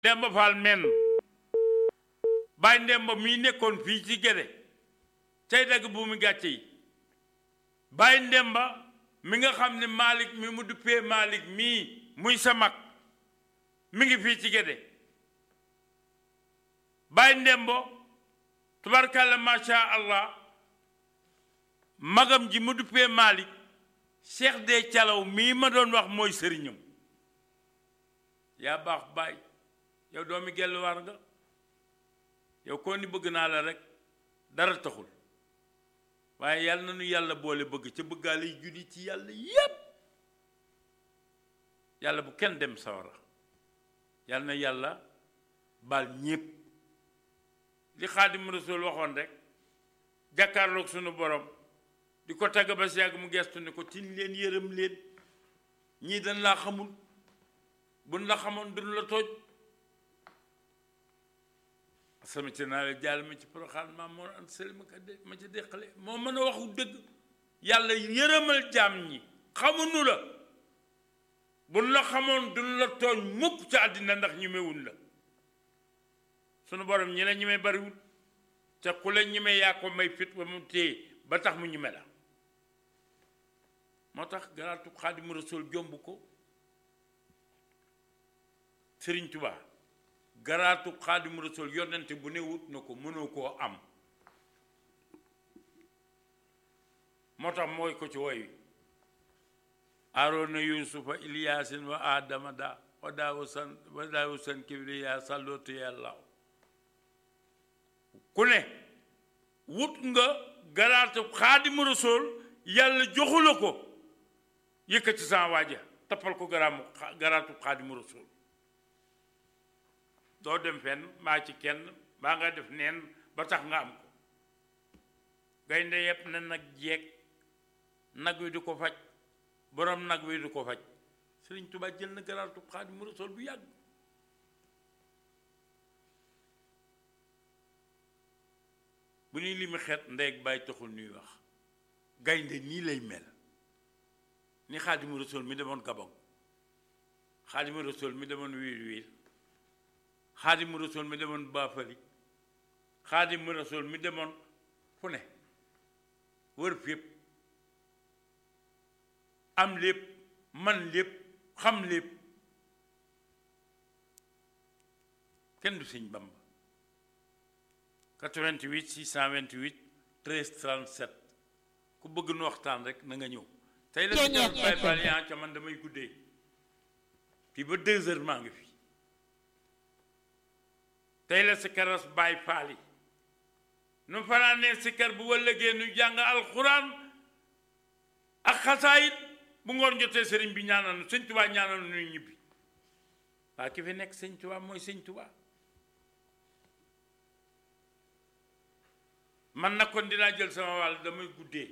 Demba Fall menn Baye Ndemba mii nekkoon fii ci Gédé tey dagg bu mu gàcce yi Baye Ndemba mi nga xam ne Malick mi mu duppee Malick mii muy sa mag mi ngi fii ci Gédé Baye Ndembo tubarkalla macha allah magam ji mu duppee Malick Cheikh de Calaw mii ma doon wax mooy sëriñam yaa baax baay yow doomi gelluwaar nga yow koo ni bëgg naa la rek dara taxul waaye yàlla na nu yàlla boole bëgg ca bëggaale yi junni ci yàlla yépp yàlla bu kenn dem sawara yàlla na yàlla baal ñépp li xaadim rasul waxoon rek jàkkaarloog sunu borom di ko tagg ba si yàgg mu gestu ne ko tin leen yërëm leen ñii dañ laa xamul buñ la xamoon duñ la tooj sama ci naa la jàll ma ci poroxaan maa moo an sëli ma ka de ma ci déqale moo mën a waxu dëgg yàlla yërëmal jaam ñi xamuñu la buñ la xamoon duñ la tooñ mukk ci àddina ndax ñemewuñ la sunu borom ñi la ñeme bariwul ca ku la ñeme yaa ko may fit ba mu téye ba tax mu ñeme la moo tax garaatu xaadimu rasul jomb ko sëriñ tubaa garaatu xaadimu rasul yonente bu ne wut na ko mënoo koo am moo tax mooy ko ci woy wi aarona yusufa iliyaasin wa adama da wa daawu san wa daawu san kibriya sallootu yàllaaw ku ne wut nga garaatu xaadimu rasul yàlla joxu la ko yëkkati sa waaja tappal ko garaamu garaatu xaadimu rasul doo dem fenn maa ci kenn baa nga def neen ba tax nga am ko gaynde yépp na nag jeeg nag wi du ko faj borom nag wi du ko faj Sëriñ Tuubaa jël na garaatu Xaadimu Rasuul bu yàgg bu ñuy limi xeet ndey ak bàyyi taxul ñuy wax gaynde nii lay mel ni Xaadimu Rasuul mi demoon Gabon Xaadimu Rasuul mi demoon wiir wiir xaadimu rasul mi demoon baafali xaadimu rasul mi demoon fu ne wër fépp am lépp man lépp xam lépp kenn du sëñ Bamba 88 628 13 37 ku bëgg nu waxtaan rek na nga ñëw tey la si jarul bay bal yaa ca man damay guddee fii ba deux heures maa ngi fi tey la sikaras baay faal yi nu fanaanee sikar bu wëllëgee nu jàng alxuraan ak xasaayit bu ngoon jotee sëriñ bi ñaanal nu sëñ tubaa ñaanal nu ñibbi waa ki fi nekk sëñ tubaa mooy sëñ tubaa man nag kon dinaa jël sama wàll damay guddee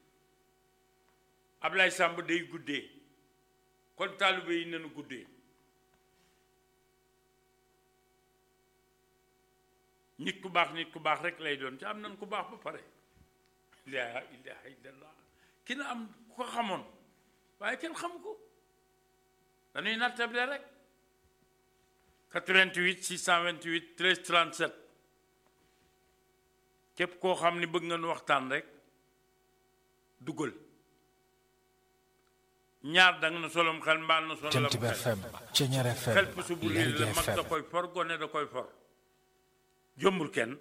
Ablaye Samb day guddee kon taalibe yi nanu guddee nit ku baax nit ku baax rek lay doon ci am nañ ku baax ba pare laa ilaha illallah ki na am ku ko xamoon waaye kenn xam ko dañuy nattable rek 88 628 13 37 képp koo xam ni bëgg nga nu waxtaan rek dugal ñaar danga na solom xel mbaal na solom Jant bi FM Ceñeer FM xel pusu bu lii la Léegi mag da FM koy for gone da koy for jombul kenn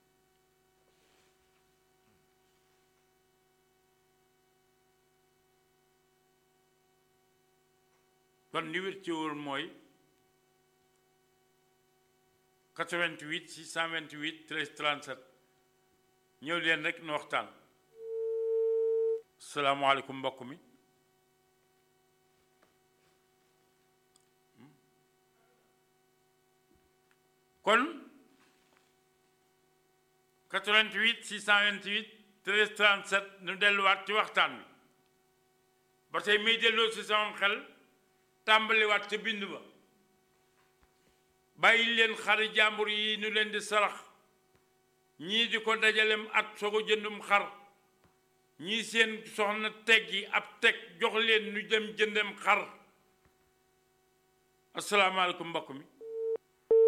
kon li wér ci wóor mooy 88 628 13 37 ñëw leen rek nu waxtaan salaamaaleykum mbokk mi kon 88 628 13 37 nu delluwaat ci waxtaan wi ba tey may delloo si sama xel tàmbaliwaat ca bind ba bàyyi leen xari jàmbur yi nu leen di sarax ñii di ko dajalem at soog a jëndum xar ñii seen soxna teggi ab teg jox leen nu dem jëndem xar asalaamaaleykum mbokk mi